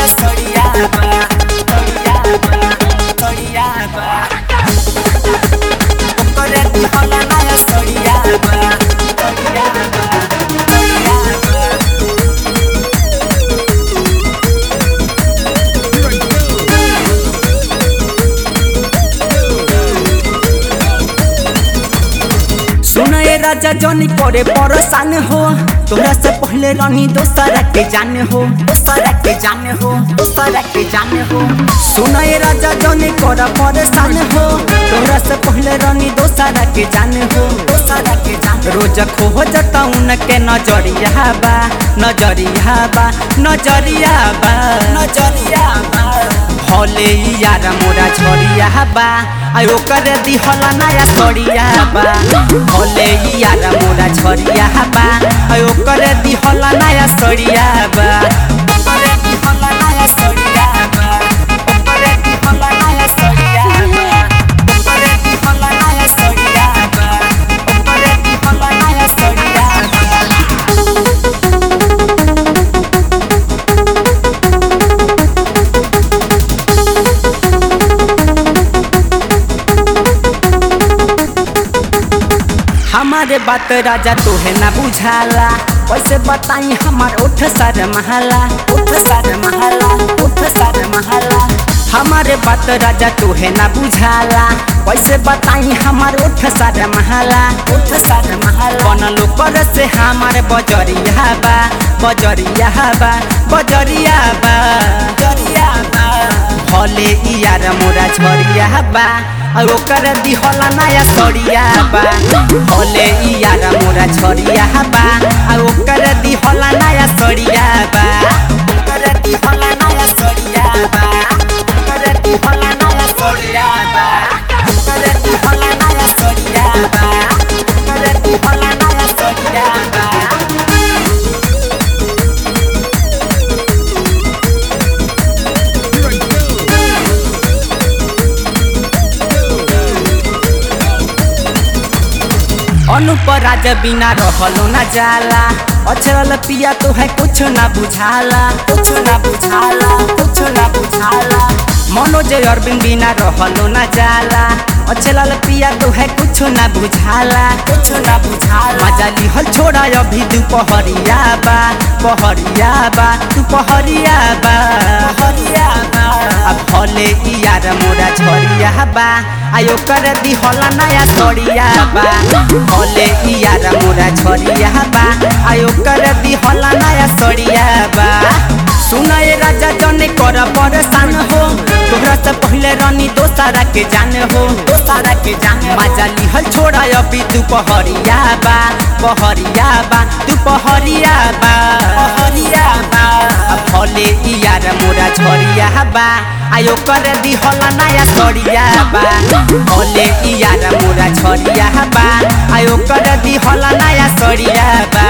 सड़िया बा सड़िया बा सड़िया बा ओकरे दिहल नया सड़िया बा सड़िया बा सड़िया बा सुनए राजा जनी करे परेशान हो तोरा से पहले रानी दोसरा के जान हो दोसरा के जान हो दोसरा के जान हो सुनए राजा जनी करे परेशान हो तोरा से पहले रानी दोसरा के जान हो दोसरा के जान रोज खो जता उनके नजरिया बा नजरिया बा नजरिया बा नजरिया बा हले यार मोरा झरिया बा आ ओकर दिहल नया सड़िया बा हले यार मोरा झरिया बा आ ओकर दिहल नया सड़िया बा ओकर दिहल नया सड़िया बा ओकर दिहल नया सड़िया बा ओकर दिहल नया सड़िया बा ओकर दिहल नया सड़िया बा हमारे बात राजा तोहे ना बुझाला कैसे बताई हमार उठ सर महला उठ सर महला उठ सर महला हमारे बात राजा तोहे ना बुझाला कैसे बताई हमार उठ सर महला उठ सर महला बनलो पर से हमार बजरिया बा बजरिया बा बजरिया बा बजरिया बा हले यार मोरा झरिया बा आ ओकर दिहल नया सड़िया बा हले यार मोरा झरिया बा आ ओकर दिहल नया सड़िया बा ओकर दिहल नया सड़िया बा ओकर दिहल नया सड़िया बा ओकर दिहल नया सड़िया बा ओकर दिहल नया सड़िया बा अनुप राज बिना रहलो न जाला अचरल पिया तो है कुछ ना बुझाला कुछ ना बुझाला कुछ ना बुझाला मनोज अरविंद बिना रहलो न जाला अचरल पिया तो है कुछ ना बुझाला कुछ ना बुझाला मजा लिहल छोड़ा अभी दुपहरिया बा पहरिया बा दुपहरिया बा पहरिया बा अब भले यार मोरा झरिया बा आयो कर दिहल नया सड़िया बा भले यार मोरा झरिया बा आयो कर दिहल नया सड़िया बा सुनए राजा जने कर परेशान हो तोहरा से पहले रानी दोसरा के जान हो दोसरा के जान मजा लिहल छोड़ा अभी दुपहरिया बा पहरिया बा दुपहरिया बा पहरिया बा भले यार मोरा झरिया बा आयो कर दिहल नया सड़िया बा भले यार मोरा झरिया बा आयो कर दिहल नया सड़िया बा